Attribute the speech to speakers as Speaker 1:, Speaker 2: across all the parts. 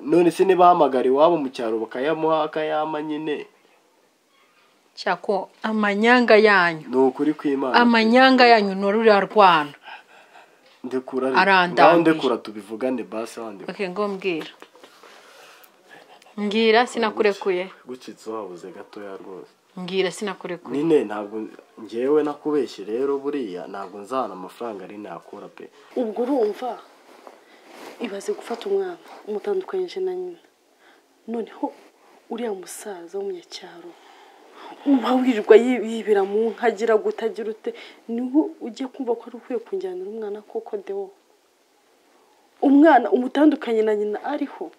Speaker 1: none se ntibahamagara iwabo mu cyaro bakayamuha akayama nyine
Speaker 2: cyako amanyanga yanyu
Speaker 1: ni ukuri kw'imana
Speaker 2: amanyanga yanyu ni ruriya rwana
Speaker 1: ndekura
Speaker 2: arandambiye.
Speaker 1: ngaho ndekura tubivugane basi wandi
Speaker 2: reka ngo mbwira mbwira sinakurekuye
Speaker 1: gucitse wabuze gatoya rwose
Speaker 2: mbwira sinakurekuye
Speaker 1: nyine ntabwo ngewe nakubeshye rero buriya ntabwo nzahana amafaranga ari nakura pe
Speaker 3: ubwo urumva ibaze gufata umwana umutandukanyije na nyina noneho uriya musaza w'umunyacyaro uba wirirwa yib- yibira mu nka agira gute agira ute niwe ugiye kumva ko ari ukwiye kunjyanira umwana koko dewo umwana umutandukanye na nyina ariho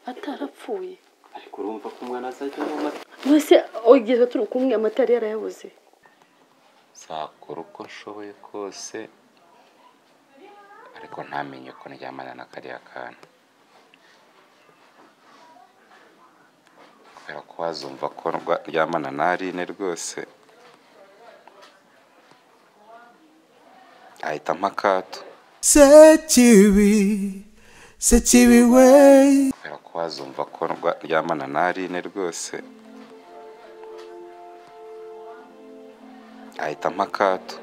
Speaker 3: atarapfuye
Speaker 4: ariko urumva ko umwana azajya anywa amata
Speaker 3: mwese ogeza turi kumwe amata yari yarayabuze
Speaker 4: nzakora uko nshoboye kose ariko ntamenye uko ndyamana na kariya kana kubera ko wazumva ko ndwa- ndyamana na Aline rwose ahita ampa akato
Speaker 5: sekibi sekibi we
Speaker 4: kubera ko wazumva ko ndwa- ndyamana na Aline rwose ahita ampa akato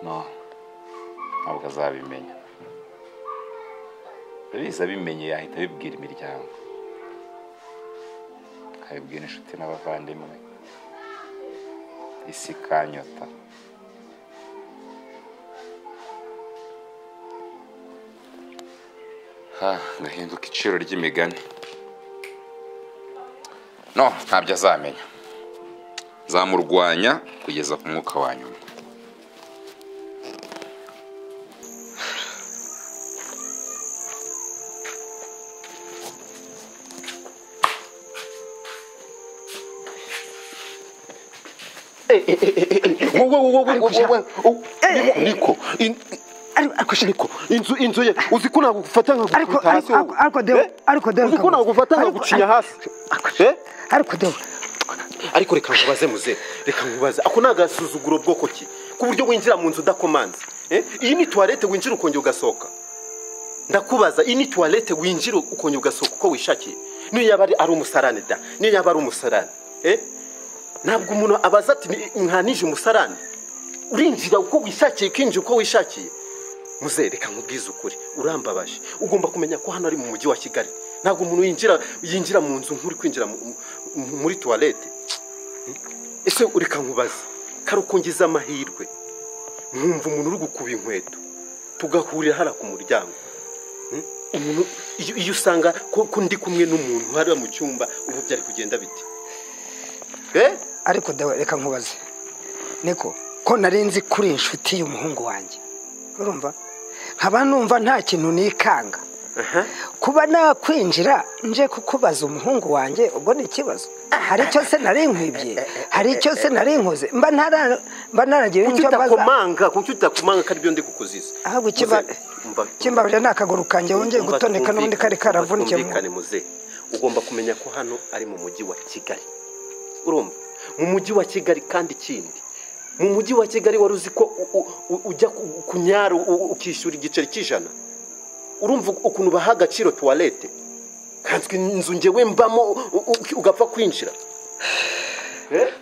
Speaker 4: no ntabwo azabimenya biza abimenye yahita abibwira imiryango akabibwira inshuti n'abavandimwe isi ikanyota Ah, ngahinduka iciro ry'imigani no ntabyo azamenya zamurwanya kugeza ku mwuka wa nyuma
Speaker 6: wowe wowe wowe wowe wowe niko ariko niko inzu inzu ye uzi ko ntabwo gufata nka
Speaker 7: Ariko-
Speaker 6: gukubita hasi
Speaker 7: ariko-
Speaker 6: wowe.
Speaker 7: ariko Deo,
Speaker 6: Eh?
Speaker 7: ariko Deo,
Speaker 6: uzi ko
Speaker 7: kabuza.
Speaker 6: ntabwo gufata nka
Speaker 7: Ariko-
Speaker 6: gucinya hasi Eh?
Speaker 7: ariko dewe
Speaker 6: ariko reka nkubaze muze reka nkubaze ako ni agasuzuguro bwoko ki ku buryo winjira mu nzu udakomanze Eh? iyi ni tuwarete winjira ukongera ugasohoka ndakubaza iyi ni tuwarete winjira ukongera ugasohoka uko wishakiye niyo yaba ari ari umusarane da niyo yaba ari umusarane Eh? ntabwo umuntu abaza ati "Ni- nkanije umusarane urinjira uko wishakiye ukinjira uko wishakiye muze reka nkubwize ukuri urambabaje ugomba kumenya ko hano ari mu mujyi wa kigali ntabwo umuntu yinjira yinjira mu nzu nk'uri kwinjira mu- mu- muri tuwarete ese ureka nkubaze karukungiza amahirwe mwumva umuntu uri gukuba inkweto tugahurira hariya ku muryango Hmm? umuntu iyo iyo usanga ko ko ndi kumwe n'umuntu hariya mu cyumba ubu byari kugenda bite Eh?
Speaker 7: ariko dawe reka nkubaze niko ko nari nzi ko uri inshuti y'umuhungu wanjye urumva nkaba numva nta kintu nikanga kuba nakwinjira nje kukubaza umuhungu wanjye ubwo ni ikibazo hari icyo se nari nkwibye hari icyo se nari nkoze mba ntara- mba naragira
Speaker 6: kuki
Speaker 7: icyo mbaza
Speaker 6: utakomanga kuki utakomanga ko aribyo ndi kukuziza
Speaker 7: ahubwo ikiba-
Speaker 6: Muze, umva-
Speaker 7: kimbabarira ni akaguru kanjye wongeye
Speaker 6: Umva
Speaker 7: gutoneka n'ubundi
Speaker 6: twumvikane,
Speaker 7: kari
Speaker 6: umva
Speaker 7: karavunikiye mu-
Speaker 6: twumvikane muze ugomba kumenya ko hano ari mu mujyi wa kigali urumva mu mujyi wa kigali kandi ikindi mu mujyi wa kigali wari uzi ko u- u- u- ujya ku- kunyara u- u- ukishyura igiceri cy'ijana urumva ukuntu baha agaciro tuwarete kanswe inzu ngewe mbamo u- u- ugapfa kwinjira Eh?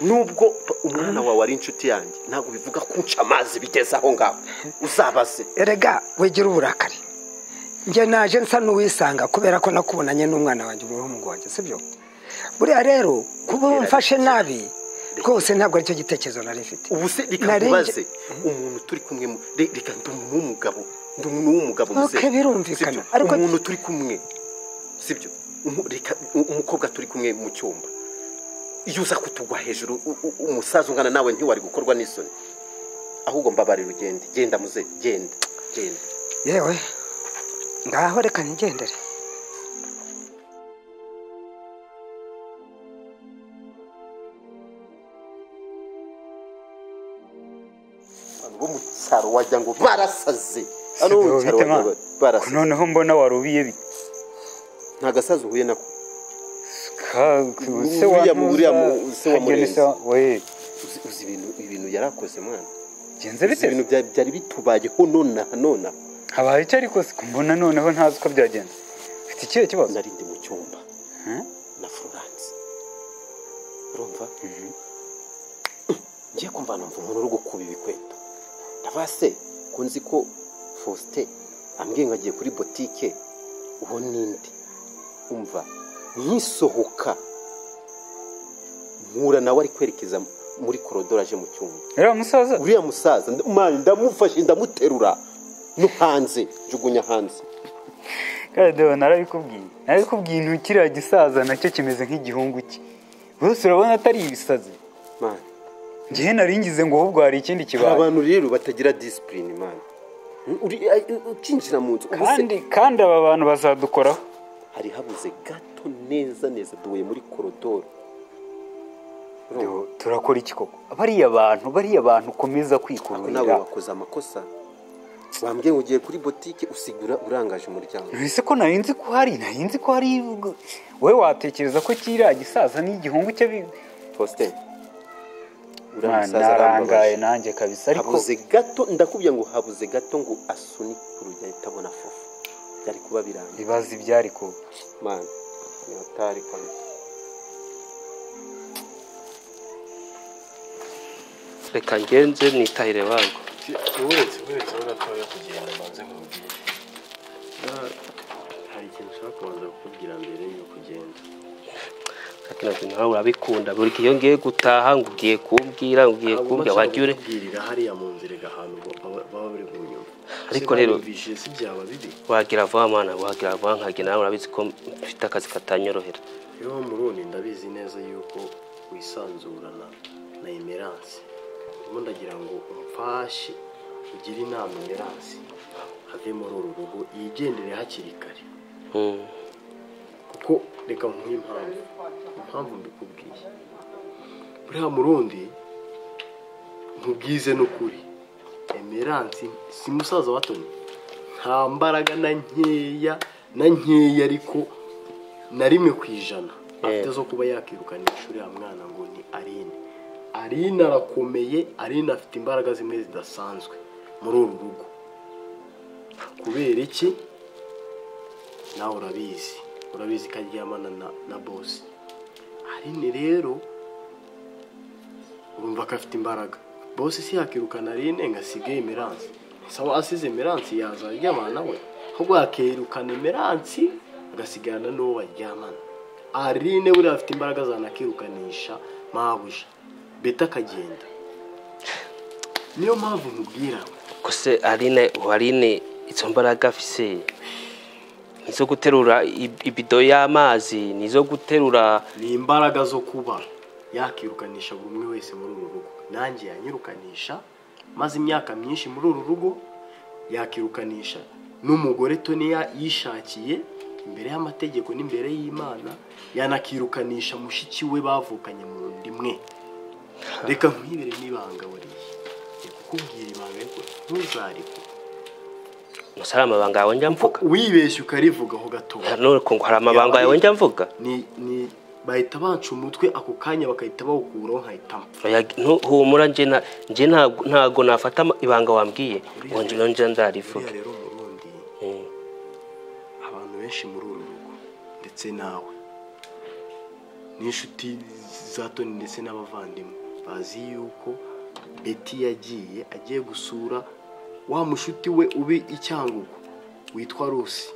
Speaker 6: nubwo umwana wawe ari inshuti yanjye ntabwo bivuga kunca amazi bigeze aho ngaho uzabaze
Speaker 7: erega wigira uburakari njye naje nsa n'uwisanga kubera ko nakubonanye n'umwana wanjye umuhungu wanjye sibyo buriya rero kuba umfashe nabi rwose ntabwo aricyo gitekerezo nari mfite
Speaker 6: ubu se reka
Speaker 7: Nari nje-
Speaker 6: nkubaze umuntu turi kumwe mu- re- reka ndi umuntu w'umugabo ndi umuntu w'umugabo
Speaker 7: Ok,
Speaker 6: muzehe.
Speaker 7: birumvikana.
Speaker 6: Sibyo?
Speaker 7: Ariko-
Speaker 6: umuntu turi kumwe sibyo Umu- reka u- umukobwa turi kumwe mu cyumba iyo uza kutugwa hejuru u- u- umusaza ungana nawe ntiwari gukorwa n'isoni ahubwo mbabarira ugende genda muze genda genda
Speaker 7: yewe ngaho reka ntigendere
Speaker 6: abantu bo mu cyaro wagira ngo barasaze Hano bo mu cyaro wagira ngo barasaze.
Speaker 8: noneho mbona warubiye bi-
Speaker 6: nta gasazi uhuye nako
Speaker 8: ka- se
Speaker 6: Uriya
Speaker 8: wa
Speaker 6: mu- uriya mu-
Speaker 8: ntuza-
Speaker 6: se wa
Speaker 8: hagenda
Speaker 6: Murenzi.
Speaker 8: isa- we
Speaker 6: uzi uzi ibintu ibintu yarakoze mwana
Speaker 8: genze
Speaker 6: Izi
Speaker 8: bite
Speaker 6: bintu bya- byari bitubayeho nonaha nonaha
Speaker 8: habaye icyo ariko se mbona noneho ntazi uko byagenze mfite ikihe kibazo
Speaker 6: nari ndi mu cyumba
Speaker 8: Hmm?
Speaker 6: na florence urumva ngiye kumva numva umuntu uri gukuba ibikweta ndavuga se ko nzi ko faustin ambwiye ngo agiye kuri botike uwo ninde umva nkisohoka mpura nawe ari kwerekeza muri korodoro aje mu cyumba
Speaker 8: rero musaza
Speaker 6: uriya musaza nda- mani ndamufashe ndamuterura no hanze njugunya hanze
Speaker 8: kadeho narabikubwiye narabikubwiye intu kiriya gisaza nacyo kimeze nk'igihungu cye bose urabona atari ibisazi
Speaker 6: mani
Speaker 8: ngewe nari ngize ngo ahubwo hari ikindi
Speaker 6: hari
Speaker 8: kibaye
Speaker 6: abantu rero batagira disipurine mani Uri- ay- ukinjira mu nzu uba
Speaker 8: kandi kandi aba bantu bazadukoraho
Speaker 6: hari habuze gato neza neza duhuye muri korodoro
Speaker 8: Deo, turakora iki koko bariya bantu bariya bantu ukomeza
Speaker 6: ariko nawe
Speaker 8: kwikururira
Speaker 6: wakoze amakosa wambwiye ngo ugiye kuri botike usigura urangaje umuryango
Speaker 8: ese ko nari nzi ko hari nari nzi ko hari wowe watekereza ko kiriya gisaza n'igihungu cye bi-
Speaker 6: faustin uriya
Speaker 8: Mwana,
Speaker 6: musaza
Speaker 8: narangaye
Speaker 6: arambabaje
Speaker 8: nanjye kabisa ariko
Speaker 6: habuze gato ndakubwiye ngo habuze gato ngo asunike urugi ahita abona fufu byari kuba birangiye
Speaker 8: ibibazo ibyari kuba
Speaker 6: mani ni hatari kabisa
Speaker 9: reka ngenze nitahire bango
Speaker 1: uretse uretse uratoya kugenda manze nkubwire Ah, hari ikintu ushaka kubanza kukubwira mbere y'uko ugenda
Speaker 9: kakinazi nawe urabikunda buri gihe iyo ngiye gutaha ngo ugiye kumbwira ngo ugiye
Speaker 1: Ntabwo
Speaker 9: kumbwira
Speaker 1: uba ushaka
Speaker 9: wagiye ure
Speaker 1: kukubwirira hariya mu nzira ahantu baba bari kunyuma
Speaker 9: Ariko rero-
Speaker 1: bije si byaba bibi
Speaker 9: wagira vuba mwana wagira vuba nkagira nawe urabizi ko mfite akazi katanyorohera
Speaker 1: rero murundi ndabizi neza yuko wisanzurana na emerance ndimo ndagira ngo umfashe ugire inama emerance ave muri uru rugo yigendere hakiri kare
Speaker 9: Mm.
Speaker 1: kuko reka nkuhe impamvu impamvu mbikubwiye buriya murundi ntubwize n'ukuri emerance si musaza wa toni nta mbaraga na nkeya na nkeya ariko na rimwe ku ijana afite zo kuba yakirukana ishuri ya mwana ngo ni arine arine arakomeye arine afite imbaraga zimwe zidasanzwe muri uru rugo kubera iki nawe urabizi urabizi ko aryamana na, na bosi arine rero urumva ko afite imbaraga bosi si yakirukana arine ngo asige emeransi saba asize emeransi yaza aryamana we ahubwo yakirukana emeransi agasigarana n'uwo baryamana arine buriya afite imbaraga zanakirukanisha mabuja beta akagenda niyo mpamvu mubwira
Speaker 9: ko se arine warine izo mbaraga afise nizo guterura ib- ibido y'amazi nizo guterura
Speaker 1: ni imbaraga zo kuba yakirukanisha buri umwe wese muri uru rugo nanjye yanyirukanisha maze imyaka myinshi muri uru rugo yakirukanisha n'umugore toni ya- yishakiye imbere y'amategeko n'imbere y'imana yanakirukanisha mushiki we bavukanye mu nda imwe reka nkwibere n'ibanga buriya Ndi kukubwira ibanga ariko ntuzarike
Speaker 9: gusa ari amabanga yawe njya mvuga
Speaker 1: wibeshye ukarivugaho gatoya
Speaker 9: none ko ngo hari amabanga yawe njya mvuga
Speaker 1: ni ni bahita banca umutwe ako kanya bakahita bawukuraho nkahitamo
Speaker 9: Oya, ntu- humura nje na- nje ntabwo ntabwo nafata ama- ibanga wambwiye ngo nje nje
Speaker 1: buriya
Speaker 9: ndarivuge
Speaker 1: rero murundi
Speaker 9: Mm.
Speaker 1: abantu benshi muri uru rugo ndetse nawe n'inshuti za toni ndetse n'abavandimwe bazi yuko beti yagiye agiye gusura wa mushuti we ubi i cyangugu witwa rusi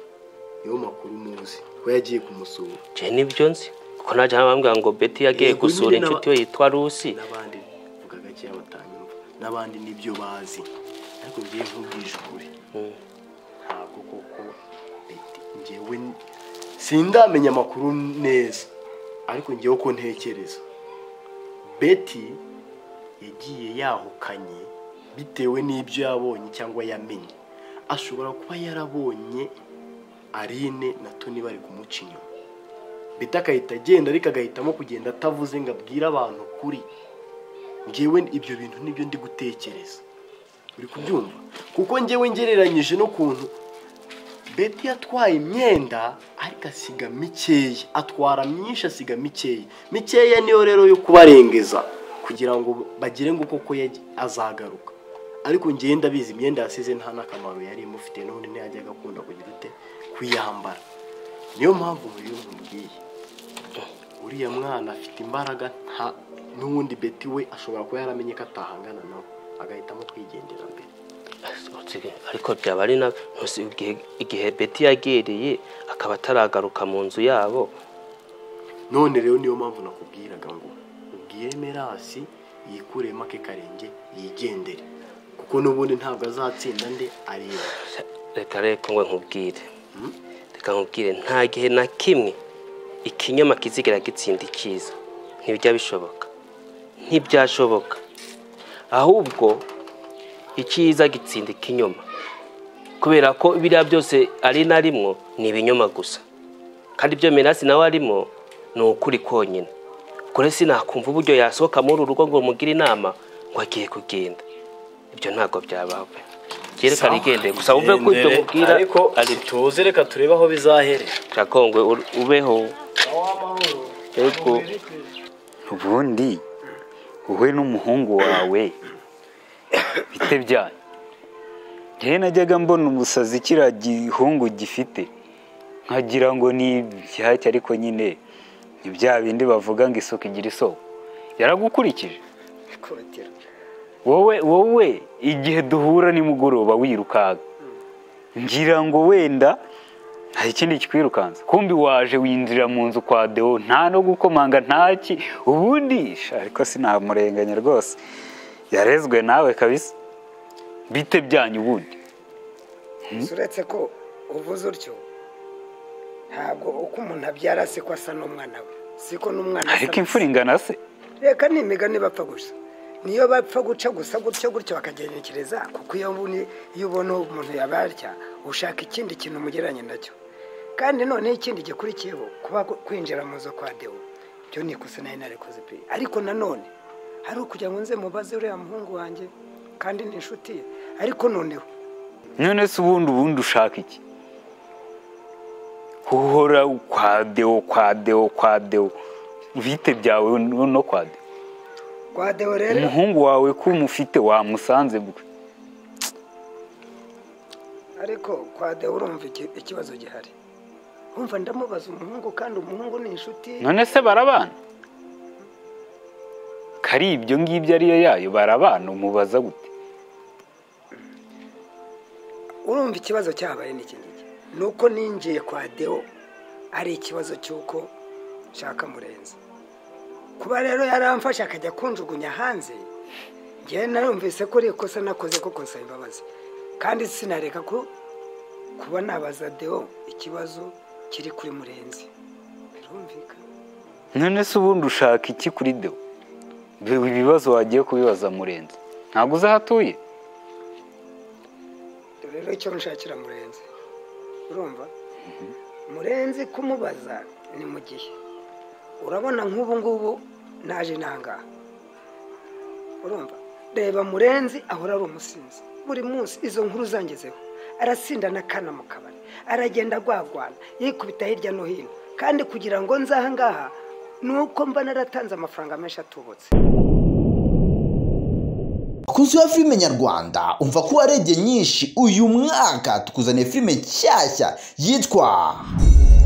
Speaker 1: niyo makuru muzi ko yagiye kumusura
Speaker 9: nje nibyo nzi kuko najya bambwira ngo beti yagiye
Speaker 1: Yego,
Speaker 9: gusura
Speaker 1: nyine
Speaker 9: inshuti
Speaker 1: naba-
Speaker 9: we yitwa rusi
Speaker 1: n'abandi vuga gakeya batanyumva n'abandi nibyo bazi ariko ngiye nkubwije ukuri ntabwo koko beti ngewe n- sindamenya amakuru neza ariko ngewe uko ntekereza beti yagiye yahukanye bitewe n'ibyo yabonye cyangwa yamenye ashobora kuba yarabonye arine na toni bari kumuca inyuma beti agahita agenda ariko agahitamo kugenda atavuze ngo abwire abantu kuri ngewe ibyo bintu nibyo ndi gutekereza uri kubyumva kuko ngewe ngereranyije n'ukuntu beti yatwaye imyenda ariko asiga mikeya atwara myinshi asiga mikeya mikeya niyo rero yo kubarengeza kugira ngo bagire ngo koko yagiye- azagaruka ariko njyewe ndabizi imyenda yasize nta n'akamaro yari imufite none ntiyajyaga akunda kugira ute kuyambara niyo mpamvu rero mubwiye uriya mwana afite imbaraga nta n'uwundi beti we ashobora kuba yaramenye ko atahangana nawe agahitamo kwigendera mbere
Speaker 9: ariko byaba ari na ntuzi igihe- igihe beti yagereye akaba ataragaruka mu nzu yabo
Speaker 1: none rero niyo mpamvu nakubwiraga ngo ubwire merasi yikuremo ake karenge yigendere kuko n'ubundi ntabwo azatsinda nde areba
Speaker 9: reka reka ngo nkubwire reka nkubwire nta gihe na kimwe ikinyama kizigera gitsinda icyiza ntibijya bishoboka ntibyashoboka ahubwo icyiza gitsinda ikinyoma kubera ko biriya byose ari na rimwe ni ibinyoma gusa kandi ibyo mirasi nawe arimo ni ukuri konyine kure sinakumva uburyo yasohoka muri uru rugo ngo mugire inama ngo agiye kugenda ibyo ntabwo byabaho pe. byerekana igendeye gusa wumve ko ibyo mubwira
Speaker 1: ariko tuze reka turebe aho bizaherera
Speaker 9: Shakongwe ur- ubeho yego
Speaker 8: ubundi wowe n'umuhungu wawe bite byanyu njyewe najyaga mbona umusazi kiriya gihungu gifite nkagira ngo ni ibyacyo ariko nyine ni bya bindi bavuga ngo isuka igira isoko yaragukurikije wowe wowe igihe duhura nimugoroba wirukanka ngira ngo wenda hari ikindi kikwirukanza kumbi waje winjira mu nzu kwa deo nta no gukomanga ntaki ubundi sha, ariko sinamurenganya rwose yarezwe nawe kabisa bite byanyu ubundi
Speaker 7: uretse ko uvuze utyo ntabwo uko umuntu abyara si ko asa n'umwana we siko n'umwana asa
Speaker 8: ariko
Speaker 7: na
Speaker 8: imfura ingana se
Speaker 7: reka ni imigani bapfa gusa niyo bapfa guca gusa gutyo gutyo bakagenekereza kuko iyo mbuni iyo ubona umuntu yabarya ushaka ikindi kintu umugereranya nacyo kandi noneho ikindi gikurikiyeho kuba ku- kwinjira mu nzu kwa dewo byo ni ikosa nari narikoze pe ariko nanone hari ukugira ngo nze mubaze uriya muhungu wanjye kandi ni inshuti ye ariko noneho
Speaker 8: none se ubundi ubundi ushaka iki uhora kwa deo kwa deo kwa deo bite byawe no no kwa deo
Speaker 7: kwa dewo rero
Speaker 8: umuhungu wawe ko umufite wamusanze gute
Speaker 7: ariko kwa dewo urumva iki- ikibazo gihari umva ndamubaza umuhungu kandi umuhungu ni inshuti ye
Speaker 8: none se barabana kari ibyo ngibyo ariyo yayo barabana umubaza gute
Speaker 7: urumva ikibazo cyabaye ni iki ngiki ni uko ninjiye kwa deo ari ikibazo cy'uko nshaka murenzi kuba rero yaramfashe akajya kunjugunya hanze ngewe narumvise ko ari ikosa nakoze koko nsaba imbabazi kandi sinareka ko kuba nabaza deo ikibazo kiri kuri murenzi birumvikana
Speaker 8: none se ubundi ushaka iki kuri deo Ibi ibibazo wagiye kubibaza murenzi ntabwo uzi aho atuye
Speaker 7: rero icyo nshakira murenzi urumva murenzi kumubaza ni mu gihe urabona nk'ubu ngubu naje nangaha urumva reba murenzi ahora ari umusinzi buri munsi izo nkuru zangezeho arasindana akana mu kabari aragenda agwagwana yikubita hirya no hino kandi kugira ngo nze aha ngaha ni uko mba naratanze amafaranga menshi atubutse
Speaker 6: Bakunzi ba filime nyarwanda umva ko warebye nyinshi uyu mwaka tukuzaniye filime nshyashya yitwa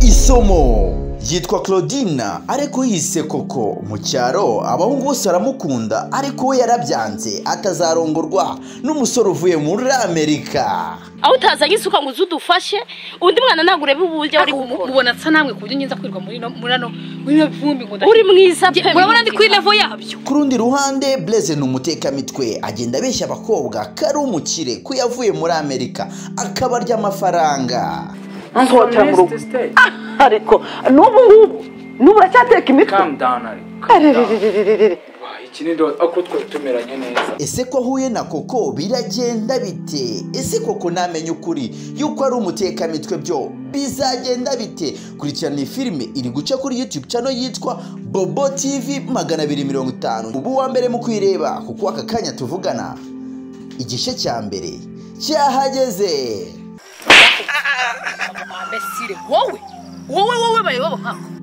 Speaker 6: isomo yitwa claudina ariko yise koko mu cyaro abahungu bose baramukunda ariko we yarabyanze atazarongorwa n'umusore uvuye muri amerika
Speaker 2: aho utazanye isuka ngo uze udufashe undi mwana ntabwo urebe uburyo ari gukora
Speaker 3: ubona nsa namwe ku buryo ngenza kwirirwa muri no- muri hano muri no vumbi ngo
Speaker 2: uri mwiza pe
Speaker 3: urabona ndi kuri level
Speaker 2: yabyo
Speaker 6: ku rundi ruhande Blaise ni umutekamitwe agenda abeshya abakobwa ko ari umukire ko yavuye muri amerika akabarya amafaranga
Speaker 10: ariko n'ubu ngubu n'ubu uracyateka imitwe
Speaker 11: ako twari tumeranye neza
Speaker 6: ese ko ahuye na koko biragenda bite ese koko ntamenya ukuri yuko ari umutekamitwe byo bizagenda bite kurikirana iyi filime iri guca kuri youtube channel yitwa bobo tv magana abiri mirongo itanu ubu wa mbere mu kwireba kuko aka kanya tuvugana igice cya mbere cyahageze
Speaker 3: abesire wowe wowe wowe bareba nkako